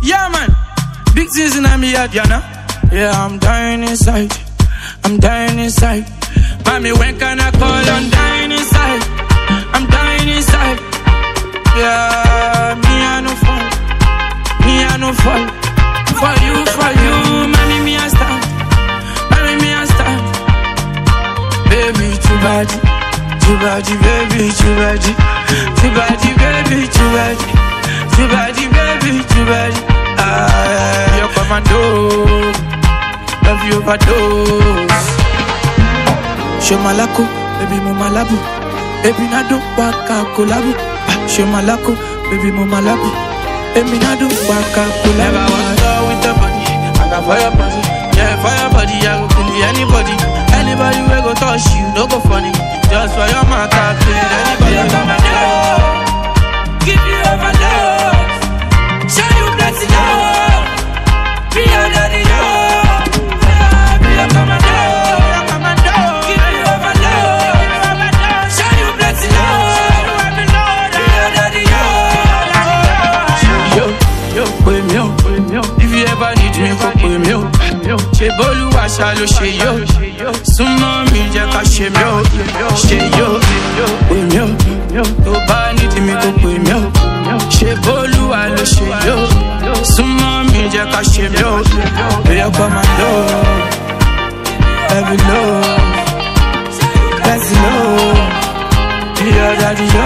Yeah, man. Big things in me head, you know. Yeah, I'm dying inside. I'm dying inside. Mommy, when can I call? I'm dying inside. I'm dying inside. Yeah, me I no fall. Me I no fall. For you, for you, mommy, me I stand. Mommy, me I stand. Baby, too bad. Too bad, baby, too bad. Too bad, baby, too bad. Too bad, baby, too bad. Ah, you're commando. Love you overdose. Show malako, baby mo malabu. Baby na do waka kolabu. Ah, Show malako, baby mo malabu. Baby na do waka kolabu. Never was done with the body. I got fire body. Yeah, fire body. I go kill anybody. Anybody we go touch you, no go funny. Just for your mouth, I kill anybody. Come and Give you overdose. Show you plenty love. Be under the love. Be a commando. Give you overload. Show you plenty love. Be under the love. Yo, yo, pè mí o, pè mí o. If you ever need me, kò pè mí o. Ṣé bólúwa ṣá ló ṣe yó? Súnmọ́ mi jẹ́ ká ṣe mí o. Ṣé yó? Pè mí o. Tó bá need mi, kò pè mí o. Ṣé bólúwa ló ṣe yó? Súnmọ́ mi jẹ́ ká ṣe mí o. Bóyá kọ́ máa lọ. Every love, let's know. Be your daddy, yo.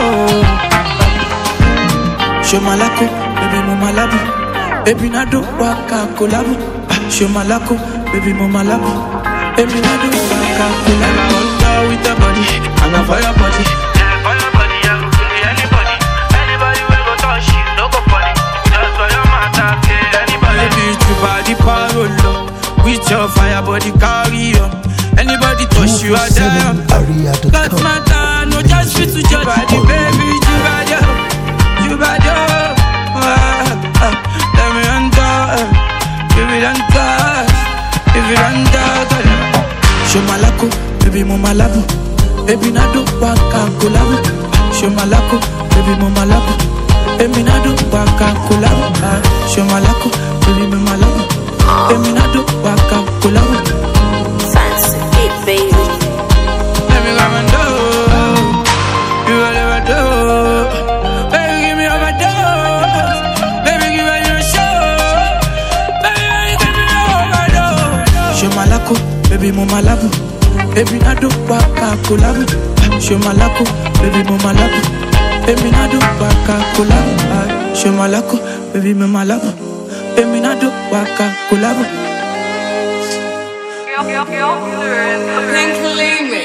Show malako, baby mo malabu. Baby na do waka kolabu. Ah, Show malako, baby mo malabu. Baby na do waka kolabu. I want love with the body, I got fire body. Yeah, fire body, I go kill anybody. Anybody we go touch you, no go funny. Just for your matter, kill anybody. Baby, you body parolo. With your fire body carry on. Anybody touch you, I die. Got matter, no just fit to judge body, baby. You bad, yo. You bad, yo. Ah, ah. Let me enter. Give it enter. Give it enter. Show malako, baby mo malabu. Baby na do waka kolabu. Show malako, baby mo malabu. Baby na do waka kolabu. Ah, Show malako, baby mo malabu. Baby na do waka kolabu. Fancy it, baby. Let me come and do. You will never do. Baby, give me overdose. Baby, give me your show. Baby, give me overdose. Show malako, baby mo malabu. Baby na do waka kolabu. Ah, Show malako, baby mo malabu. Baby na do waka kolabu. Ah, Show malako, baby mo malabu. Baby na do waka kolabu. Pink Limit.